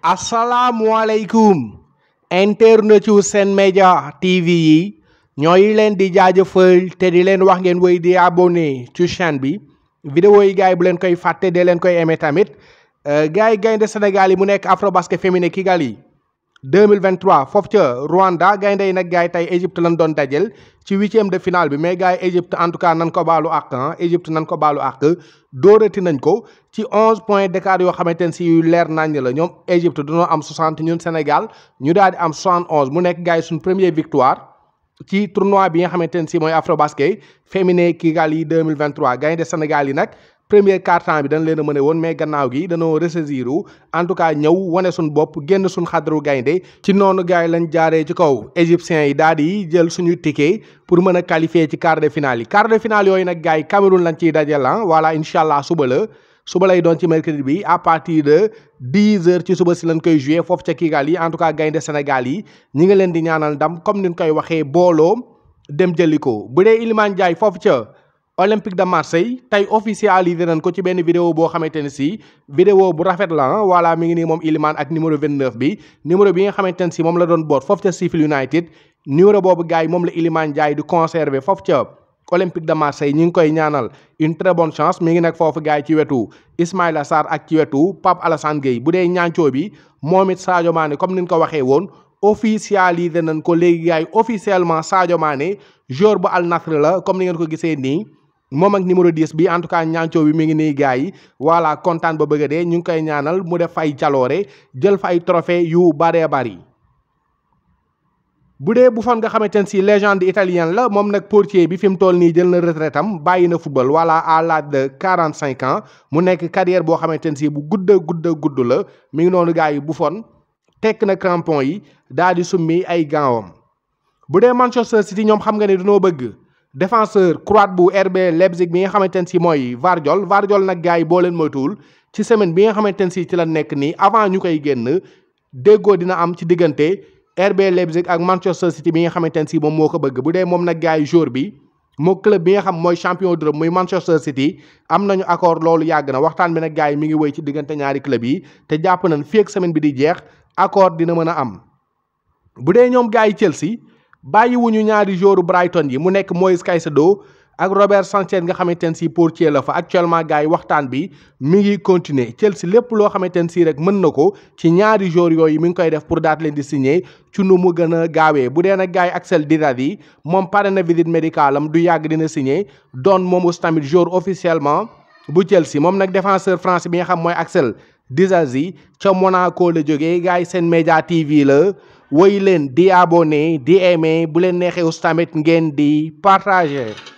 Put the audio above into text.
asalaamualeykum internet yu Sen Média TV yi ñooy leen di jaajëfal te di leen wax ngeen woy di abonné ci chaîne bi vidéo yi gars yi bu leen koy fàtte de leen koy aimé tamit gars yi gaynde Sénégal yi mu nekk Afrobasket féminin Kigali 2023 foofu ca Rwanda gaynde yi nag gars yi tey Égypte lañ doon dajel ci huitième de finale bi mais gars yi Égypte en tout cas nan ko baalu àq ah Égypte nan ko baalu àq dóorati nañ ko ci onze points d'écart yoo xamante ne si yu leer nañ la ñoom Égypte dañoo am 60 ñun Sénégal ñu daal di am 71 mu nekk gars yi suñ première victoire ci tournoi bi nga xamante ne si mooy Afrobasket féminin Kigali 2023 gaynde Sénégal yi nag premier quart-temps bi dañ leen a mën a woon mais gannaaw gi dañoo ressaisir en tout cas ñëw wane suñ bopp génn suñ xadru gaynde ci noonu gars yi lañ jaaree ci kaw égyptiens yi daal di jël suñu ticket pour mën a qualifier ci quart de finale yi quart de finale yooyu nag gars yi Cameroun lañ ciy dajal ah voilà incha allah suba la suba lay doon ci mercredi bi à partir de 10 heures ci suba si lañ koy joué foofu ca Kigali en tout cas gaynde Sénégal yi ñi nga leen di ñaanal ndam comme niñ koy waxee booloo dem jëli ko bu dee Iliman Ndiaye foofu ca. Olympique de Marseille tey officialisé nañ ko ci benn vidéo boo xamante ne si vidéo bu rafet la ah voilà mi ngi nii moom Iliman ak numéro 29 bi numéro bi nga xamante ne si moom la doon boot foofu ca Sheffield United numéro boobu gars yi moom la Iliman Ndiaye di conserver foofu ca Olympique de Marseille ñi ngi koy ñaanal une très bonne chance mi ngi nag foofu gars yi ci wetu Ismaïla Sarr ak ci wetu Pape Alassane Gueye bu dee ñaancoo bi moom it Sadio Mané comme ni ñu ko waxee woon officialisé nañ ko léegi gars yi officiellement Sadio Mané joueur bu Al Nassr la comme ni ngeen ko gisee nii. moom ak numéro 10 bi en tout cas ñaancoo bi mi ngi nii gars yi voilà kontaan ba bëgg a dee ñu ngi koy ñaanal mu def ay jaloore jël fa ay trophée yu bëree bëri. bu dee Buffon nga xamante ne si légende italienne la moom nag portier bi fi mu toll nii jël na retraite am bàyyi na football voilà à l'âge de 45 ans mu nekk carrière boo xamante ne si bu gudd a gudd a gudd la mi ngi noonu gars yi Buffon tekk na crampon yi daal di summi ay gants bu dee Manchester City ñoom xam nga ne dañoo bëgg. défenseur croate bu RB Leipzig bi nga xamante ne si mooy Vardiol Vardiol nag gars yi boo leen moytuwul ci semaine bi nga xamante ne si ci la nekk nii avant ñu koy génn déggoo dina am ci diggante RB Leipzig ak Manchester City bi nga xamante ne si moom moo ko bëgg bu dee moom nag gars yi jour bi moo club bi nga xam mooy champion d'Europe muy Manchester City am nañu accord loolu yàgg na waxtaan bi nag gars yi mi ngi wéy ci diggante ñaari club yi te jàpp nañ fii ak semaine bi di jeex accord dina mën a am bu dee ñoom gars yi Chelsea. bàyyiwuñu ñaari joueur Brighton yi mu nekk Moïse Caicedo ak Robert Sanchez nga xamante ne si portier la fa actuellement gars yi waxtaan bi mi ngi continuer Chelsea lépp loo xamante ne si rek mën na ko ci ñaari joueurs yooyu mi ngi koy def pour daat leen di signer ci nu mu gën a gaawee bu dee nag gars yi Axel Disasi moom pare na visite médicale am du yàgg dina signer doon moom aussi tamit joueur officiellement bu Chelsea moom nag défenseur français bi nga xam mooy Axel Disasi ca Monaco la jógee gars yi Sen Média TV la. woy leen di abonné di aimé bu leen neexee aussi tamit ngeen di partager